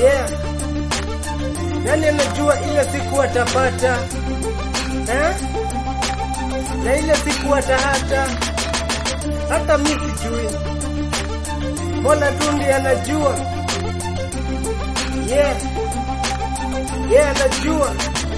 Yeah. Nani anajua ile siku atapata eh? Na ile siku atahata, hata mi sijui, Mola tu ndiye anajua. Yeah. Yeah, anajua.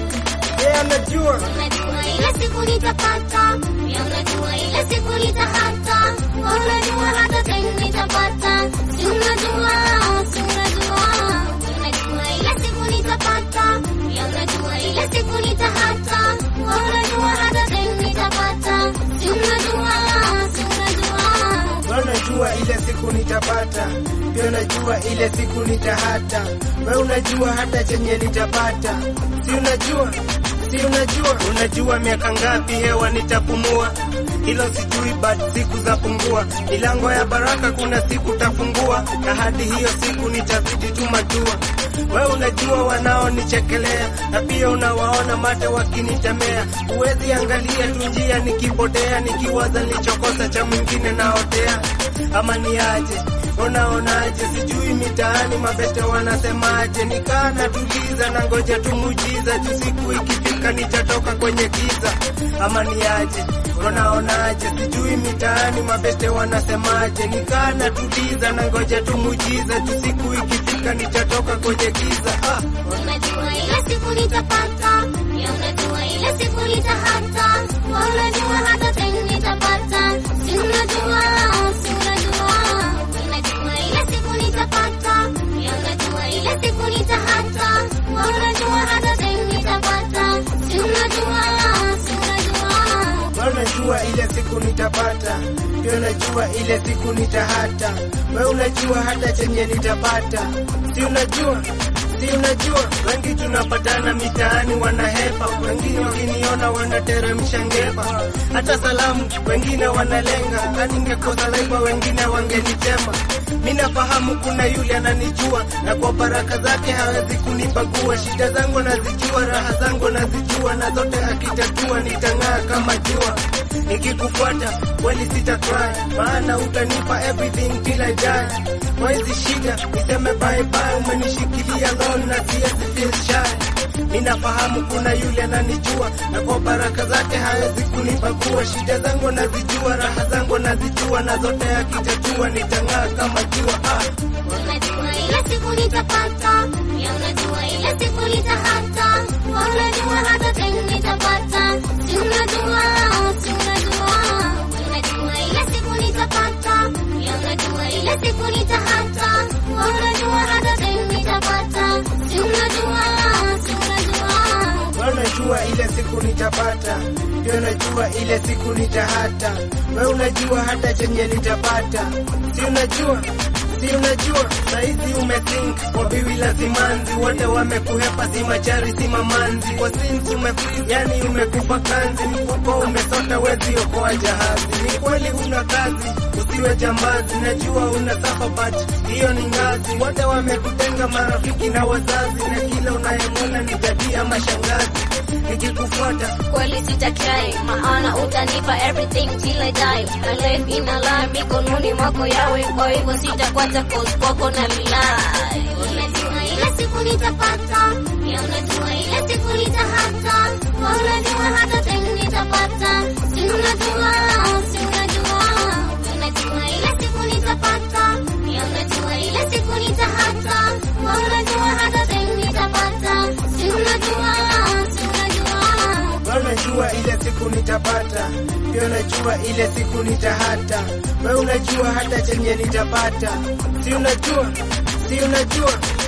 Yeah, anajua. Unajua ile siku nitapata, pia unajua ile siku nitahata, unajua hata time nitapata, si unajua, si unajua, unajua ile siku nitapata, pia unajua ile siku nitahata, unajua hata time nitapata, si unajua, si unajua. Wewe unajua ile siku nitapata, pia unajua ile siku nitahata. Wewe unajua hata chenye nitapata, si unajua, si unajua. Unajua miaka ngapi hewa nitapumua, hilo sijui, but siku za pungua. Milango ya baraka kuna siku tafungua, na hadi hiyo siku nitazidi tu majua. Wewe unajua wanaonichekelea, na pia unawaona mate wakinitemea. Huwezi angalia tu njia nikipotea, nikiwaza nilichokosa cha mwingine naotea, ama ni aje? Unaonaje? Sijui mitaani mabete wanasemaje, nikaa natuliza na ngoja tu muujiza, juu siku ikifika nitatoka kwenye giza, ama ni aje? Unaonaje? Sijui mitaani mabete wanasemaje, nikaa natuliza na ngoja tu muujiza, juu siku ikifika nitatoka kwenye giza. Ah. Unajua ile siku nitapata, pia unajua ile siku nitahata, unajua hata time nitapata, si unajua, si unajua, unajua ile siku nitapata, pia unajua ile siku nitahata, unajua hata time nitapata, si unajua, si unajua. Wewe unajua ile siku nitapata, pia unajua ile siku nitahata. Wewe unajua hata chenye nitapata, si unajua, si unajua. Wengi tunapatana mitaani wanahepa, wengine wakiniona wanateremsha ngepa, hata salamu wengine wanalenga. Na ningekosa laiba wengine wangenitema. Mi nafahamu kuna yule ananijua, na kwa baraka zake hawezi kunibagua. Shida zangu nazijua, raha zangu nazijua, na zote akitatua nitang'aa kama jua. Nikikufuata kweli sita cry, maana utanipa everything till I die. Kwa hizi shida niseme bye bye, umenishikilia lon na siwezi feel shy. Mi nafahamu kuna yule ananijua, na kwa baraka zake hawezi kunibagua. Shida zangu nazijua, raha zangu nazijua, na zote akitatua nitang'aa kama jua. Ah. Unajua ile siku nitapata, pia unajua ile siku nitahata, unajua hata time nitapata, si unajua, si unajua, unajua ile siku nitapata, pia unajua ile siku nitahata, unajua hata time nitapata, si unajua, si unajua. Wewe unajua ile siku nitapata, pia unajua ile siku nitahata. Wewe unajua hata chenye nitapata, si unajua, si unajua. Saizi umethink kwa biwi la simanzi, wote wamekuhepa, si machari si mamanzi, kwa sins umefreeze, yani umekufa kanzi, mfuko umesota, wezi okoa jahazi. Ni kweli una kazi, usiwe jambazi, najua una suffer but hiyo ni ngazi. Wote wamekutenga marafiki na wazazi, na kila unayemwona ni jadi ama shangazi. Nikikufuata kweli sitatry, maana utanipa everything till I die. My life ina lie mikononi mwako yawe, kwa hivyo sitakwata cause kwako na rely. Unajua ile siku nitapata, pia unajua ile siku nitahata, unajua hata time nitapata, si unajua, si unajua, unajua ile siku nitapata, pia unajua ile siku nitahata, unajua hata time nitapata, si unajua, si unajua. wewe unajua ile siku nitapata, pia unajua ile siku nitahata. Wewe unajua hata chenye nitapata, si unajua, si unajua.